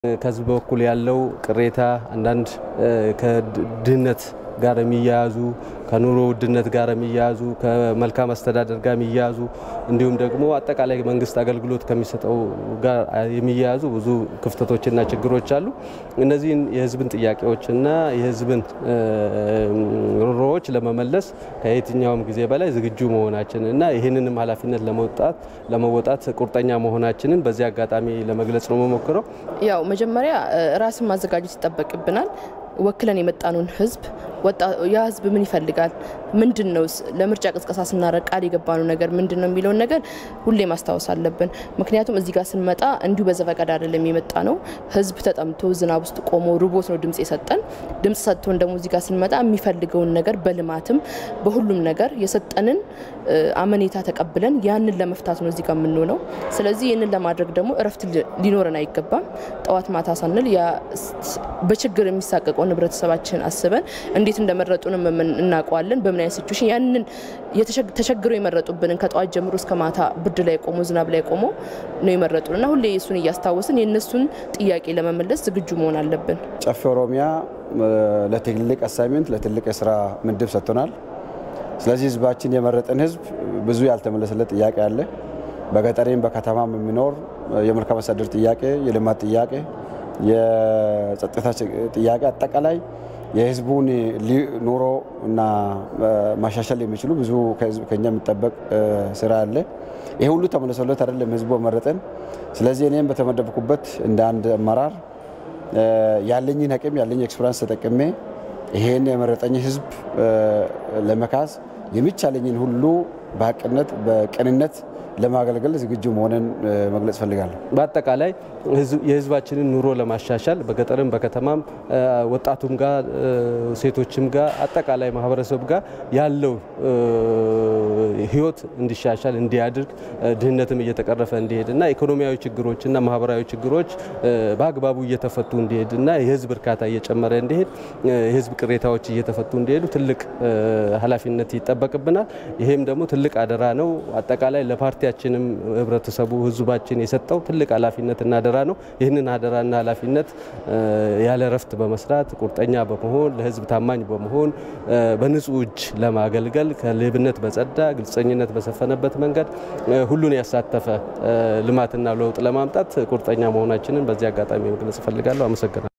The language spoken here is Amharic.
ከህዝብ በኩል ያለው ቅሬታ አንዳንድ ከድህነት ጋር የሚያያዙ ከኑሮ ውድነት ጋር የሚያያዙ ከመልካም አስተዳደር ጋር የሚያያዙ እንዲሁም ደግሞ አጠቃላይ መንግስት አገልግሎት ከሚሰጠው ጋር የሚያያዙ ብዙ ክፍተቶችና ችግሮች አሉ። እነዚህን የህዝብን ጥያቄዎችና የህዝብን ሮሮዎች ለመመለስ ከየትኛውም ጊዜ በላይ ዝግጁ መሆናችን እና ይህንንም ኃላፊነት ለመውጣት ለመወጣት ቁርጠኛ መሆናችንን በዚህ አጋጣሚ ለመግለጽ ነው የምሞክረው። ያው መጀመሪያ ራስን ማዘጋጀት ይጠበቅብናል። ወክለን የመጣነውን ህዝብ ያ ህዝብ ምን ይፈልጋል? ምንድን ነው ለምርጫ ቅስቀሳ ስናደርግ ቃል የገባነው ነገር ምንድን ነው የሚለውን ነገር ሁሌ ማስታወስ አለብን። ምክንያቱም እዚህ ጋር ስንመጣ እንዲሁ በዘፈቀድ አይደለም የመጣ ነው። ህዝብ ተጠምቶ ዝናብ ውስጥ ቆሞ ርቦት ነው ድምጽ የሰጠን። ድምጽ ሰጥቶን ደግሞ እዚህ ጋር ስንመጣ የሚፈልገውን ነገር በልማትም በሁሉም ነገር የሰጠንን አመኔታ ተቀብለን ያንን ለመፍታት ነው እዚህ ጋር የምንሆነው። ስለዚህ ይህንን ለማድረግ ደግሞ እረፍት ሊኖረን አይገባም። ጠዋት ማታ ሳንል በችግር የሚሳቀቀውን ህብረተሰባችን አስበን እንዴት እንደመረጡንም እናውቀዋለን። በምን አይነት ሲቹዌሽን ያንን ተቸግረው የመረጡብንን ከጠዋት ጀምሮ እስከ ማታ ብርድ ላይ ቆሞ ዝናብ ላይ ቆሞ ነው የመረጡን እና ሁሌ እሱን እያስታወስን የእነሱን ጥያቄ ለመመለስ ዝግጁ መሆን አለብን። ጨፌ ኦሮሚያ ለትልቅ አሳይመንት ለትልቅ የስራ ምድብ ሰጥቶናል። ስለዚህ ህዝባችን የመረጠን ህዝብ ብዙ ያልተመለሰለት ጥያቄ አለ። በገጠሬም በከተማም የሚኖር የመልካም አስተዳደር ጥያቄ፣ የልማት ጥያቄ፣ የጸጥታ ጥያቄ አጠቃላይ የህዝቡን ኑሮ እና ማሻሻል የሚችሉ ብዙ ከኛ የሚጠበቅ ስራ አለ። ይሄ ሁሉ ተመልሶለት አይደለም ህዝቡ መረጠን። ስለዚህ እኔም በተመደብኩበት እንደ አንድ አመራር ያለኝን አቅም ያለኝ ኤክስፔሪንስ ተጠቅሜ ይሄን የመረጠኝ ህዝብ ለመካስ የሚቻለኝን ሁሉ በሀቅነት በቅንነት ለማገልገል ዝግጁ መሆንን መግለጽ ፈልጋለሁ። በአጠቃላይ የህዝባችንን ኑሮ ለማሻሻል በገጠርም በከተማም ወጣቱም ጋር ሴቶችም ጋር አጠቃላይ ማህበረሰብ ጋር ያለው ህይወት እንዲሻሻል እንዲያድርግ ድህነትም እየተቀረፈ እንዲሄድና ኢኮኖሚያዊ ችግሮችና ማህበራዊ ችግሮች በአግባቡ እየተፈቱ እንዲሄድና የህዝብ እርካታ እየጨመረ እንዲሄድ የህዝብ ቅሬታዎች እየተፈቱ እንዲሄዱ ትልቅ ኃላፊነት ይጠበቅብናል። ይሄም ደግሞ ትልቅ አደራ ነው። አጠቃላይ ለፓርቲያችንም ህብረተሰቡ ህዝባችን የሰጠው ትልቅ ኃላፊነትና አደራ ነው። ይህንን አደራና ኃላፊነት ያለ እረፍት በመስራት ቁርጠኛ በመሆን ለህዝብ ታማኝ በመሆን በንጹህ እጅ ለማገልገል ከሌብነት በጸዳ ግልጸኝነት በሰፈነበት መንገድ ሁሉን ያሳተፈ ልማትና ለውጥ ለማምጣት ቁርጠኛ መሆናችንን በዚህ አጋጣሚ መግለጽ እፈልጋለሁ። አመሰግናለሁ።